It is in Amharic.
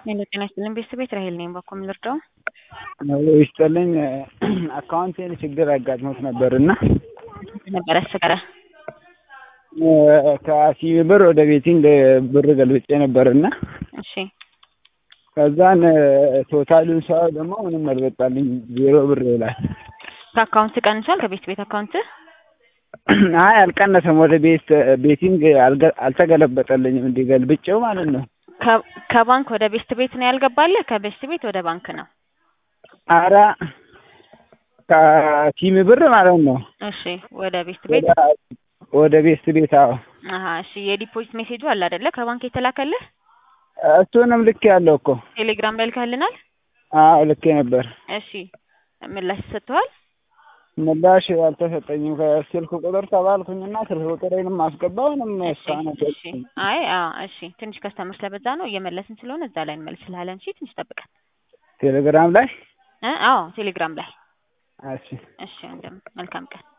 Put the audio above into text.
ሄሎ ጤና ይስጥልኝ ቤተሰቤት ራሄል ነኝ። ባኮ የምልርዳው ይስጥልኝ አካውንቴን ችግር አጋጥሞት ነበር እና ነበር ያስቸገረ ከሲቢ ብር ወደ ቤቲንግ ብር ገልብጬ ነበር እና እሺ ከዛን ቶታሉን ሰው ደግሞ ምንም አልበጣልኝ ዜሮ ብር ይላል። ከአካውንት ቀንሷል። ከቤት ቤት አካውንት አይ አልቀነሰም። ወደ ቤት ቤቲንግ አልገ- አልተገለበጠልኝም እንዲህ ገልብጬው ማለት ነው። ከ- ከባንክ ወደ ቤስት ቤት ነው ያልገባለ። ከቤስት ቤት ወደ ባንክ ነው። አረ ከሲሚ ብር ማለት ነው እሺ ወደ ቤስት ቤት ወደ- ወደ ቤት ቤት አዎ አሀ እሺ የዲፖዚት ሜሴጁ አለ አይደለ? ከባንክ የተላከልህ እሱንም ልክ ያለው እኮ ቴሌግራም ላይ ልከህልናል። አዎ ልኬ ነበር። እሺ ምላሽ ሰጥተዋል። ምላሽ አልተሰጠኝም። ከስልክ ቁጥር ተባልኩኝና ስልክ ቁጥሬንም አስገባው ምንም እሺ እስካሁን እሺ አይ አዎ እሺ ትንሽ ከስተመር ስለበዛ ነው እየመለስን ስለሆነ እዛ ላይ እንመልስልሃለን። እሺ ትንሽ ጠብቀን ቴሌግራም ላይ እ አዎ ቴሌግራም ላይ እሺ እሺ ወንድም መልካም ቀን